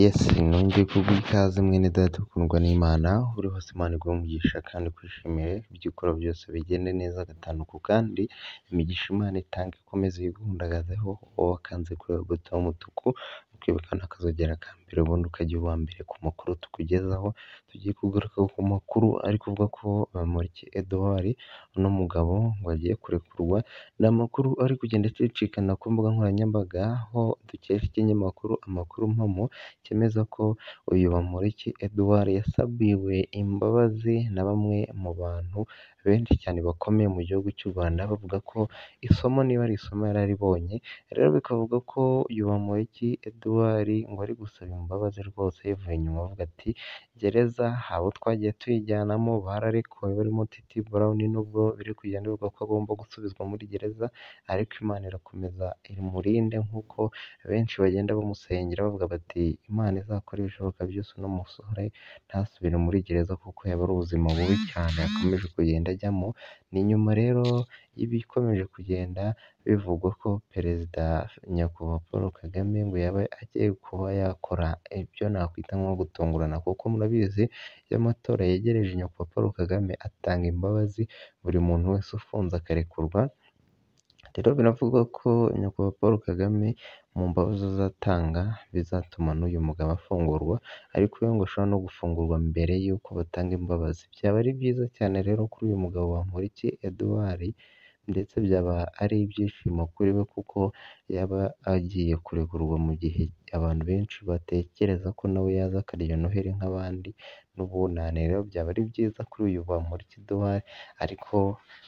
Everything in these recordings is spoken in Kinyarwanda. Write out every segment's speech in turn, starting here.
Yesi nongeye kuguha ikaze mwene data ukundwa n'Imana, uri hose Imana iguhe umugisha kandi ukwishimire, ibyo ukora byose bigende neza agatanduku kandi imigisha Imana itanga ikomeze yigundagazeho, wowe akanze kuri wowe agataho umutuku, ukibukana akazogera aka mbere ubundi ukajya uba uwa mbere ku makuru tukugezaho, tugiye kugaruka ku makuru ari kuvuga ko Bamporiki Edouard uno mugabo ngo agiye kurekurwa, ni amakuru ari kugenda acicikana ku mbuga nkoranyambaga, aho dukesha ikinyamakuru Amakuru Mpamo cyemeza ko uyu Bamporiki Edouard yasabiwe imbabazi na bamwe mu bantu benshi cyane bakomeye mu gihugu cy'u Rwanda, bavuga ko isomo niba ari isomo yari aribonye, rero bikavuga ko uyu Bamporiki Edouard ngo ari gusaba imbabazi rwose yivuye inyuma avuga ati gereza hari abo twagiye tuyijyanamo bararekuwe barimo Titi Brown nubwo biri kugenda bivugwa ko agomba gusubizwa muri gereza, ariko Imana irakomeza imurinde nk'uko benshi bagenda bamusengera bavuga bati Imana izakora ibishoboka byose uno musore ntasubire muri gereza kuko yaba ari ubuzima bubi cyane yakomeje kugenda ajyamo, ni nyuma rero y'ibikomeje kugenda bivugwa ko perezida nyakubahwa Paul Kagame ngo yaba agiye kuba yakora ibyo nakwita nko gutungurana kuko murabizi iyo amatora yegereje nyakubahwa Paul Kagame atanga imbabazi buri muntu wese ufunze akarekurwa, rero biravugwa ko nyakubahwa Paul Kagame mu mbabazi azatanga bizatuma n'uyu mugabo afungurwa, ariko we ngo ashobora no gufungurwa mbere y'uko batanga imbabazi, byaba ari byiza cyane rero kuri uyu mugabo Bamporiki Edouard ndetse byaba ari ibyishimo kuri we kuko yaba agiye kurekurwa mu gihe abantu benshi batekereza ko nawe yaza akarya noheli nk'abandi n'ubunane, rero byaba ari byiza kuri uyu Bamporiki Edouard, ariko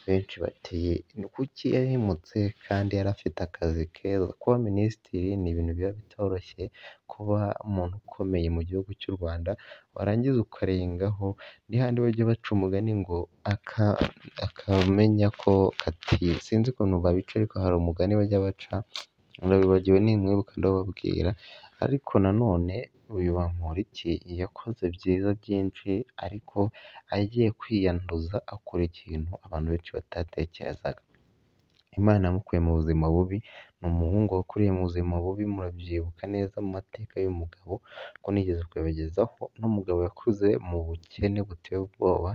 benshi bati ni kuki yahemutse kandi yari afite akazi keza, kuba minisitiri ni ibintu biba bitoroshye, kuba umuntu ukomeye mu gihugu cy'u Rwanda warangiza ukarengaho, ni hahandi bajya baca umugani ngo akamenya ko kati sinzi ukuntu babica ariko hari umugani bajya baca urabibagiwe nimwibuka ndababwira, ariko nanone uyu Bamporiki yakoze byiza byinshi ariko agiye kwiyanduza akora ikintu abantu benshi batatekerezaga, Imana yamukuye mu buzima bubi, ni umuhungu wakuriye mu buzima bubi murabyibuka neza mu mateka y'uyu mugabo ko nigeze kubibagezaho, uno mugabo yakuze mu bukene buteye ubwoba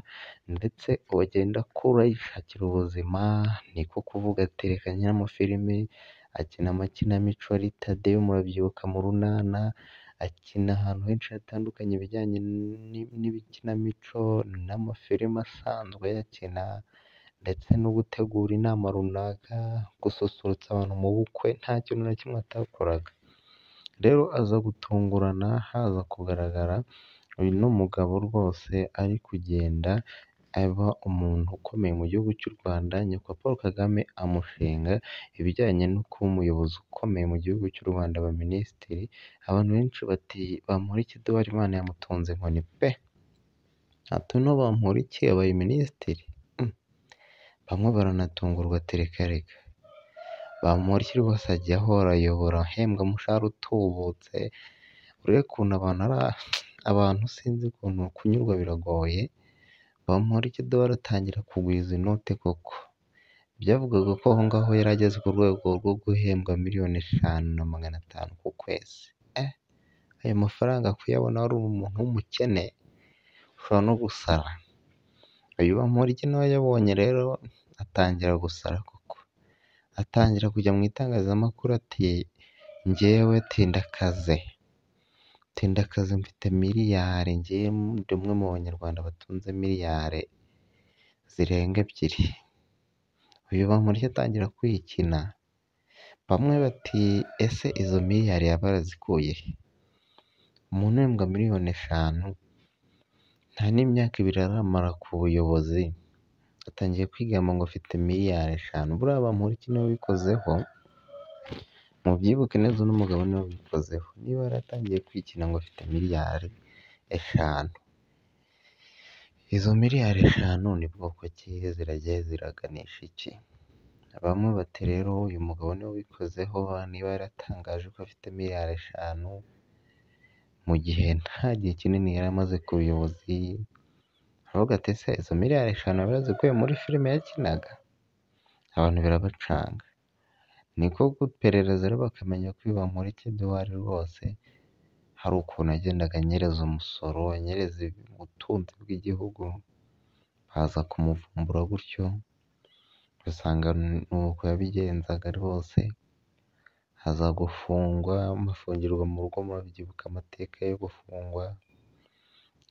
ndetse ubu agenda akura yishakira ubuzima, niko kuvuga ati reka nkine amafilime, akina amakinamico ya Rita Diyo murabyibuka mu Runana, akina ahantu henshi hatandukanye ibijyanye n'ibikinamico n'amafilime asanzwe ayakina ndetse no gutegura inama runaka, gususurutsa abantu mu bukwe nta kintu na kimwe atakoraga, rero aza gutungurana haza kugaragara uyu ni umugabo rwose ari kugenda aba umuntu ukomeye mu gihugu cy'u Rwanda, nyakubahwa Paul Kagame amushinga ibijyanye no kuba umuyobozi ukomeye mu gihugu cy'u Rwanda aba minisitiri, abantu benshi bati Bamporiki Edouard Imana yamutunze inkoni pe! Ati uno Bamporiki yabaye minisitiri? Bamwe baranatungurwa ati reka reka, Bamporiki rwose ajya ahora ayobora ahembwa umushahara utubutse, urebe ukuntu abantu ari abantu sinzi ukuntu kunyurwa biragoye, Bamporiki Edouard atangira kugwiza inote koko, byavugwaga ko aho ngaho yari ageze ku rwego rwo guhembwa miliyoni eshanu na magana atanu ku kwezi, eh! Ayo mafaranga kuyabona wari umuntu w'umukene ushobora no gusara, uyu Bamporiki nawe ayabonye rero atangira gusara koko, atangira kujya mu itangazamakuru ati njyewe tindakaze, tindakaze mfite miliyari, njyewe ndi umwe mu banyarwanda batunze miliyari zirenga ebyiri, uyu Bamporiki atangira kwikina, bamwe bati ese izo miliyari yaba yarazikuye he? Umuntu uhembwa miliyoni eshanu nta n'imyaka ibiri aramara ku buyobozi, atangiye kwigamba ngo afite miliyari eshanu, buriya Bamporiki niwe wabikozeho, mubyibuke neza uno mugabo niwe wabikozeho, niba yaratangiye kwikina ngo afite miliyari eshanu, izo miliyari eshanu ni bwoko ki? Ziragiye ziraganisha iki? Bamwe bati rero uyu mugabo niwe wabikozeho, niba yaratangaje ko afite miliyari eshanu mu gihe nta gihe kinini yari amaze ku buyobozi, aravuga ati ese izo miliyari eshanu yaba yarazikuye muri filime yakinaga? Abantu birabacanga, niko guperereza rero bakamenya ko uyu Bamporiki Edouard rwose hari ukuntu yagendaga anyereza umusoro, anyereza ubutunzi bw'igihugu, haza kumuvumbura gutyo, ugasanga ni uko yabigenzaga rwose, haza gufungwa, amafungirwa mu rugo murabyibuka amateka yo gufungwa,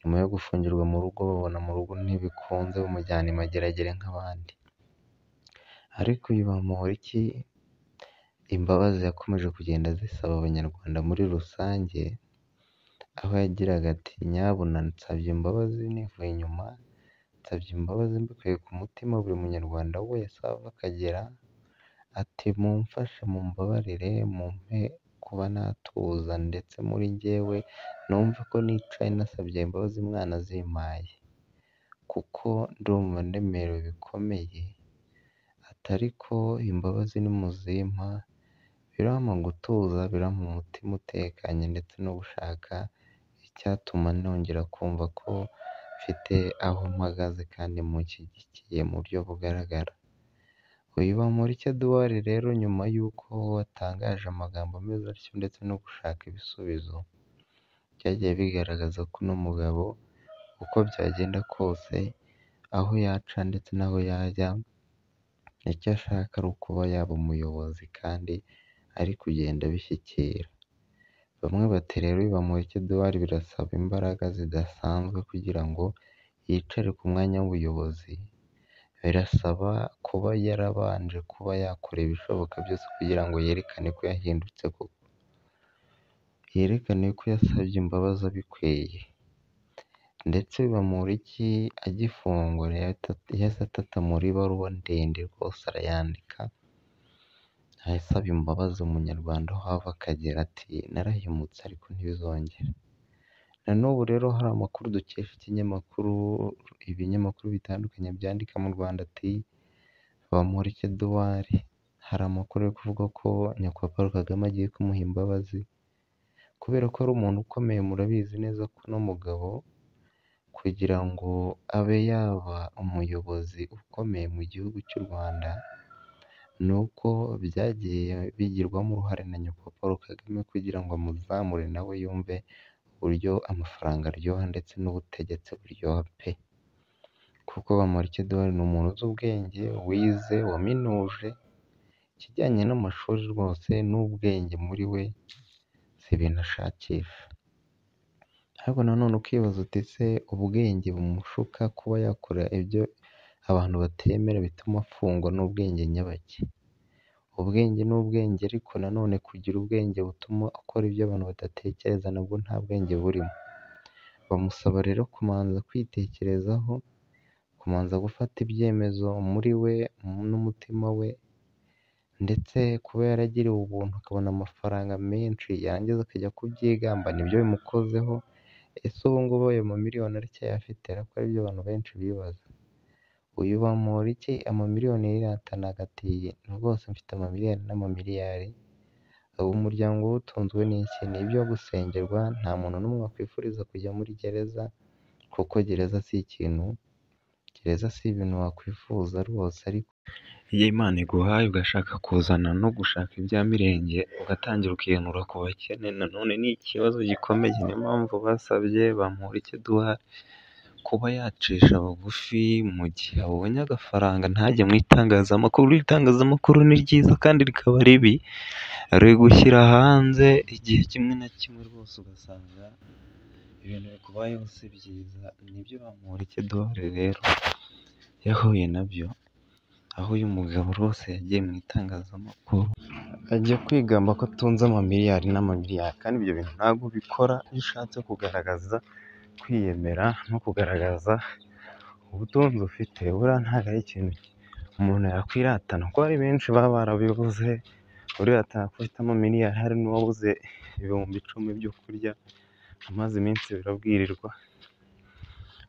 nyuma yo gufungirwa mu rugo babona mu rugo ntibikunze bamujyana i mageragere nk'abandi, ariko uyu Bamporiki imbabazi yakomeje kugenda azisaba abanyarwanda muri rusange, aho yagiraga ati nyabuna nsabye imbabazi nivuye inyuma, nsabye imbabazi mbikuye ku mutima buri munyarwanda wese aho ava akagera, ati mumfashe mumbabarire mumpe kuba natuza ndetse muri njyewe numve ko nicaye nasabye imbabazi Imana zimpaye, kuko ndumva ndemerewe bikomeye, ati ariko imbabazi nimuzimpa birampa gutuza, birampa umutima utekanye ndetse no gushaka icyatuma nongera kumva ko mfite aho mpagaze kandi munshyigikiye mu buryo bugaragara, uyu Bamporiki Edouard rero nyuma y'uko watangaje amagambo ameze atyo ndetse no gushaka ibisubizo, byagiye bigaragaza ko uno mugabo uko byagenda kose aho yaca ndetse n'aho yajya, icyo ashaka ari ukuba yaba umuyobozi kandi ari kugenda abishyikira, bamwe bati rero uyu Bamporiki Edouard birasaba imbaraga zidasanzwe kugira ngo yicare ku mwanya w'ubuyobozi, birasaba kuba yarabanje kuba yakora ibishoboka byose kugira ngo yerekane ko yahindutse koko, yerekane ko yasabye imbabazi abikwiye, ndetse uyu Bamporiki agifungwa yahise atata muri baruwa ndende rwose arayandika, asaba imbabazi umunyarwanda aho ava akagera, ati narahemutse ariko ntibizongere, na n'ubu rero hari amakuru dukesha ikinyamakuru, ibinyamakuru bitandukanye byandika mu Rwanda ati Bamporiki Edouard hari amakuru yo kuvuga ko nyakubahwa Paul Kagame agiye kumuha imbabazi, kubera ko ari umuntu ukomeye murabizi neza ko uno mugabo kugira ngo abe yaba umuyobozi ukomeye mu gihugu cy'u Rwanda, ni uko byagiye bigirwamo uruhare na nyakubahwa Paul Kagame kugira ngo amuzamure nawe yumve uburyo amafaranga aryoha ndetse n'ubutegetsi buryoha pe! Kuko Bamporiki Edouard ni umuntu uzi ubwenge, wize, waminuje, ikijyanye n'amashuri rwose n'ubwenge muri we si ibintu ashakisha, ariko na none ukibaza uti ese ubwenge bumushuka kuba yakora ibyo abantu batemera bituma afungwa ni ubwenge nyabaki? Ubwenge ni ubwenge ariko na none kugira ubwenge butuma akora ibyo abantu badatekereza nabwo nta bwenge burimo, bamusaba rero kubanza kwitekerezaho, kubanza gufata ibyemezo muri we n'umutima we, ndetse kuba yaragiriwe ubuntu akabona amafaranga menshi yarangiza akajya kubyigamba nibyo bimukozeho, ese ubu ngubu ayo mamiliyoni aracyayafite? Ari byo abantu benshi bibaza, uyu Bamporiki amamiliyoni yarihatanaga ati rwose mfite amamiliyoni n'amamiliyari, ubu umuryango we utunzwe n'iki? Ni ibyo gusengerwa, nta muntu n'umwe wakwifuriza kujya muri gereza, kuko gereza si ikintu, gereza si ibintu wakwifuza rwose ariko iyo Imana iguhaye ugashaka kuzana no gushaka ibya mirenge, ugatangira ukihanura ku bakene na none ni ikibazo gikomeye, niyo mpamvu basabye Bamporiki Edouard kuba yacisha bugufi mu gihe abonye agafaranga ntajye mu itangazamakuru, itangazamakuru ni ryiza kandi rikaba ribi, riri gushyira hanze igihe kimwe na kimwe rwose ugasanga ibintu bikubayeho si byiza, nibyo Bamporiki Edouard rero yahuye nabyo, aho uyu mugabo rwose yagiye mu itangazamakuru ajya kwigamba ko atunze amamiliyari n'amamiliyari, kandi ibyo bintu ntabwo ubikora iyo ushatse kugaragaza kwiyemera no kugaragaza ubutunzi ufite, buriya ntabwo ari ikintu umuntu yakwiratana, kuko hari benshi baba barabibuze, uriratana ko ufite amamiliyari, hari n'uwabuze ibihumbi icumi byo kurya amaze iminsi birabwirirwa,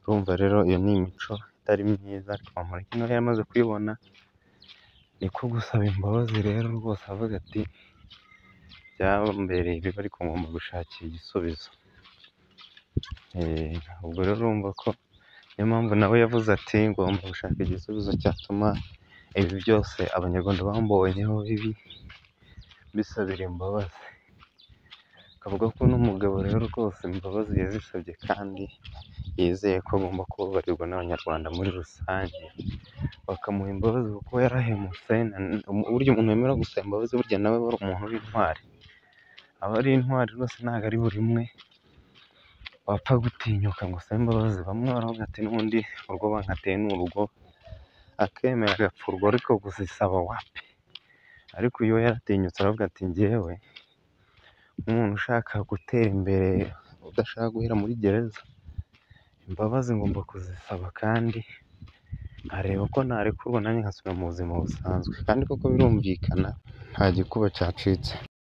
urumva rero iyo ni imico itari myiza, ariko Bamporiki nawe yamaze kuyibona, niko gusaba imbabazi rero rwose avuga ati byambereye bibi ariko ngomba gushakira igisubizo, ubwo rero urumva ko niyo mpamvu nawe yavuze ati ngomba gushaka igisubizo cyatuma ibi byose abanyarwanda bambonyeho bibi, mbisabira imbabazi. Akavuga ko n'umugabo rero rwose imbabazi yazisabye kandi yizeye ko agomba kubabarirwa n'abanyarwanda muri rusange, bakamuha imbabazi kuko yarahemutse, burya umuntu wemera gusaba imbabazi burya nawe aba ari umuntu w'intwari, aba ari intwari rwose ntabwo ari buri umwe wapfa gutinyuka ngo usabe imbabazi, bamwe baravuga ati n'ubundi urwo bankateye ni urwo, akemera agapfurwa ariko kuzisaba wapi! Ariko uyu we yaratinyutse aravuga ati njyewe nk'umuntu ushaka gutera imbere udashaka guhera muri gereza, imbabazi ngomba kuzisaba kandi nkareba ko narekurwa nanjye nkasubira mu buzima busanzwe, kandi koko birumvikana nta gikuba cyacitse.